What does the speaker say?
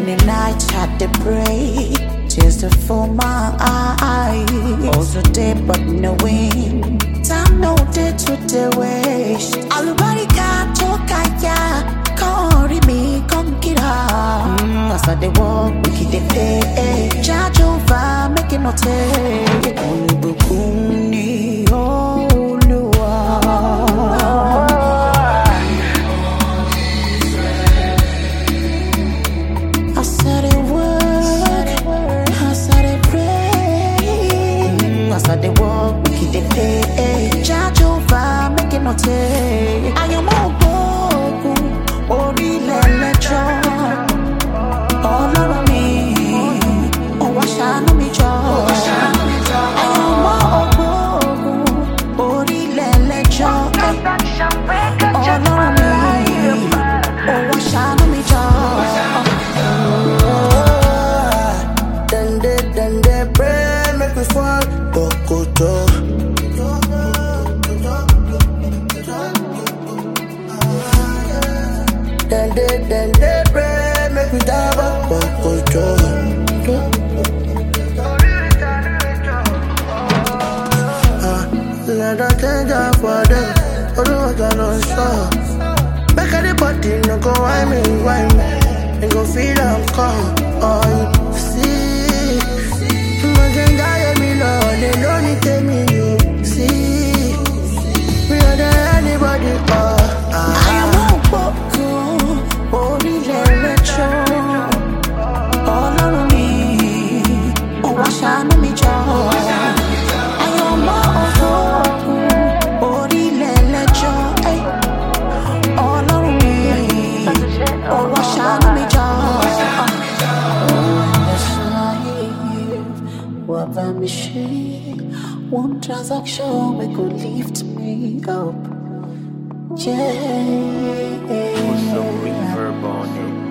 the night I dey pray, tears to fill my eyes. Also day but no wind, time no day to the waste. Alubarika to kaya, come read me, come get her. Mm, as I dey walk, we keep the pay. Charge over, make it no take. Olùbùkún ni Olúwa. I said it work, I said it pray. Mm, I said it walk, we keep the pay. Charge over, make it no take. I am all broken, orílẹ̀ lẹ́jọ́. Ọlọ́run mi, ó wá ṣàánú mi jọ. I am all broken, orílẹ̀ lẹ́jọ́. Ọlọ́run mi, ó wá ṣàánú mi jọ. Then they, then they pray, make me fall. Bokoto. Then they, then they pray, make me die. Bokoto. Ah, let us change up for them. Oh, no, I don't show. Make anybody no go why me, why me. They go feel I'm come. Oh, you see. Imagine that me love, they don't need to me, you see. Me not there anybody, oh. Ah, Àyànmọ́ ògbógun orílẹ̀ lẹ́jọ́. Ọlọ́run mi, ó wá ṣàánú mi jọ. Àyànmọ́ ògbógun orílẹ̀ lẹ́jọ́. Ey, Ọlọ́run mi, ó wá ṣàánú mi jọ. Wà bá mi ṣe one transaction wey go lift me up. Yeah. Put some reverb on it.